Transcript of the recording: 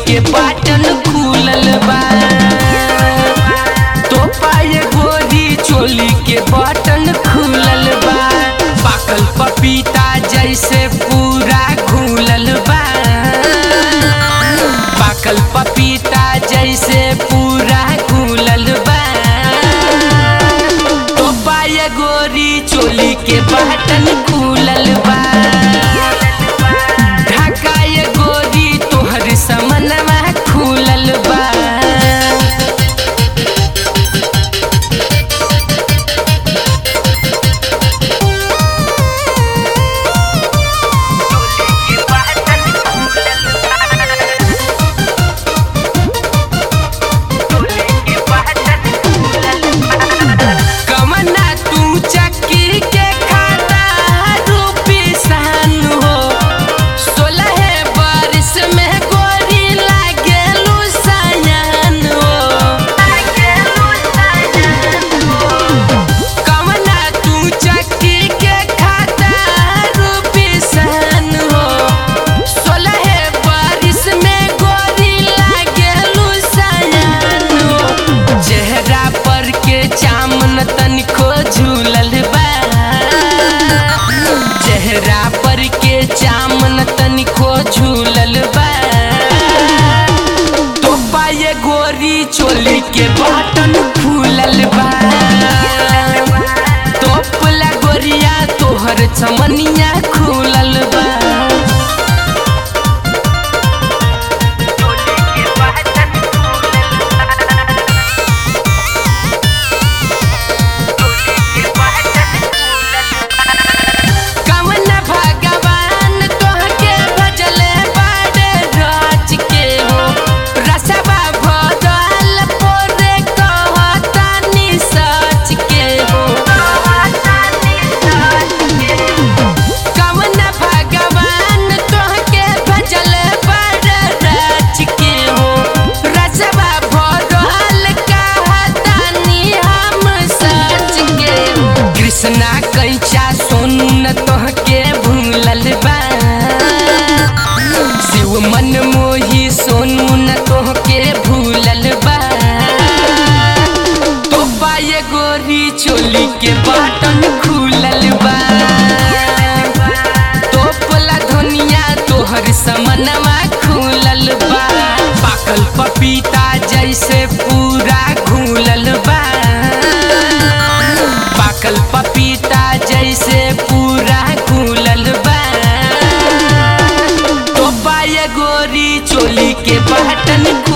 के बाटन खुलल बा तो पाए गोरी चोली के बटन खुलल बा पाकल पपीता जैसे पूरा घुलल बा पाकल पपीता जैसे पूरा घुलल बा तो पाए गोरी चोली के बटन खुलल बा ढकाए गोरी तोहर समनवा खुलल बा कमना तू चक्की के खाता रूपी सान हो सोलह बारिश में गोरी लागेलू सयान हो कमना तू चक्की के खाता रूपी सान हो सोलह बारिश में गोरी लागेलू सयान हो चेहरा पर के चामन तनिको झूलल बा चेहरा पर के चामन तनिको झूलल बा तो पाए गोरी चोली के बटन फूलल बा तोपला गोरिया तोहर चमनिया खुलल बा कवन भगवान तोहके भजले बाड़े राज के हो रसवा भरल पोरे कहतानी सच के हो कवन भगवान तोहके भजले बाड़े राज के हो रसवा भरल कहतानी हम सच के हो कृष्णा कैचा सोनू न तोहके भूलल बा शिव मन मोही सोनू न तोहके भूलल बा तो पाए गोरी चोली के बटन खुलल बा तोपला धनिया तोहर समनवा खुलल बा पाकल पपीता जैसे पूरा घुलल बा पाकल पपीता जैसे पूरा घुलल बा तो पाए गोरी चोली के बटन